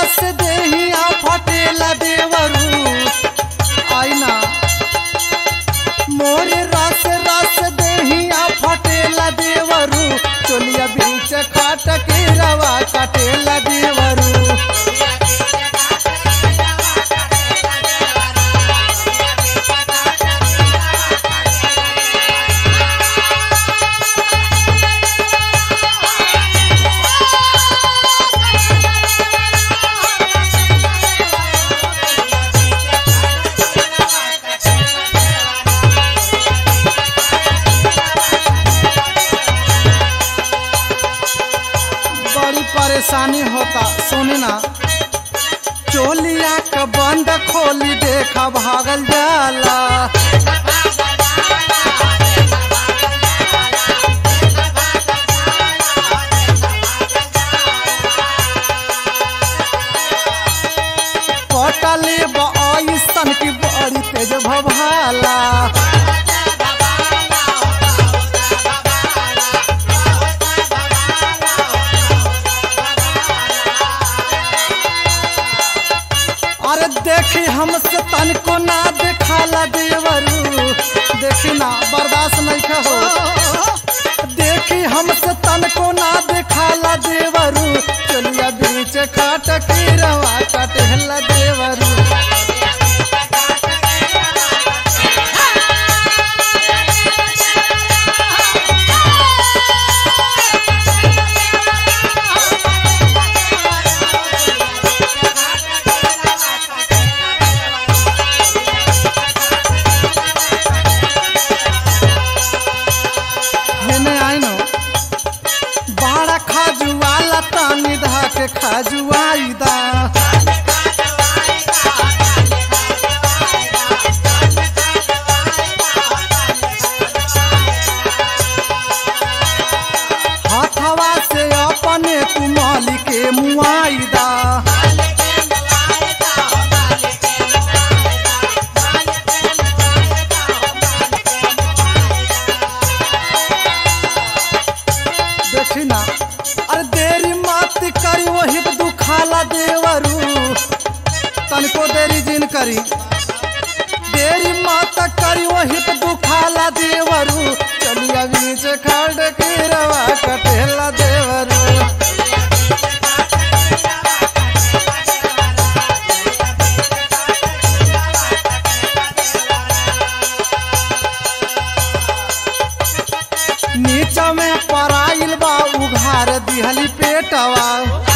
रस देहिया फटेला देवरू आईना मोर रस रस देहिया फटेला देवरू चोलिया बीच खाट के रवा कटेला देवरू बड़ी परेशानी होता सुनी ना चोलिया का बंद खोली देखा भागल जाला पटले बसन की बड़ी तेज भभाला अरे देखी हमसे तनको ना देखाला देवरू देखी ना बर्दाश्त नहीं हो देखी हमसे तनको ना देखाला देवरू चलिया बीच खाट के रवा कटहला देवरू हेने आइनो बाड़ा खाजुआला तानी धा के खाजुआईदा हाथवा से अपने तू माली के मुआईदा देखी ना अरे देरी मत करी वही पे दुखाला देवरू तनको देरी जिन करी देरी मत करी वही पे दुखाला देवरू चलिया बीच खड़ के रवा कटेला देवरू नीचा में पराइल बा उघार दिहली पेटवा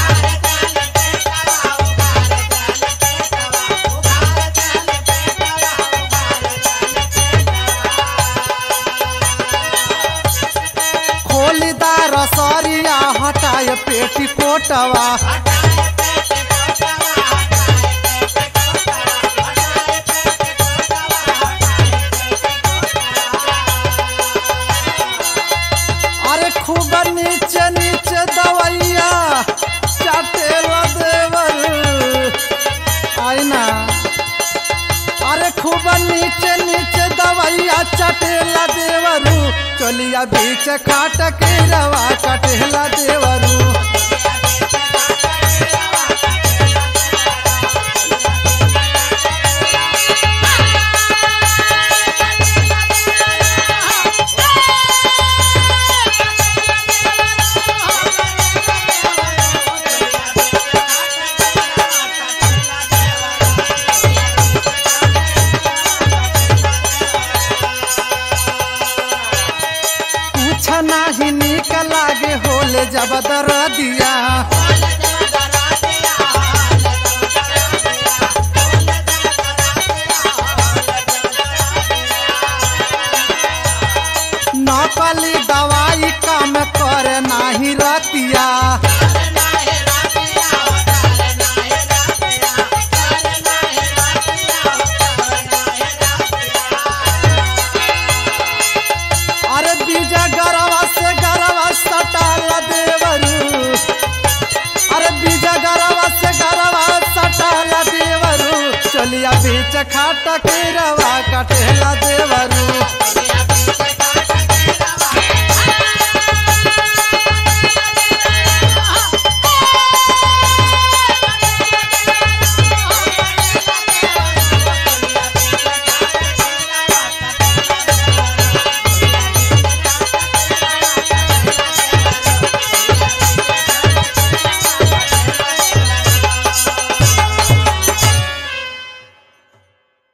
खोलीदार सरिया हटाए पेटी कोटवा अरे खूब नीचे नीचे दवैया चटेला देवर आईना अरे खूब नीचे नीचे दवैया चटेला देवरू चलिया बीच खाट के रवा कटेला देवरू कुछ नाही निक लागे होले जब दरदिया नकली दवाई काम करे नाही रतिया अरे बीजा गरवा से गरवा सटाला देवरू अरे बीजा गरवा से गरवा सटाला देवरू चलिया बीच खाट के रवा कटेला देवरू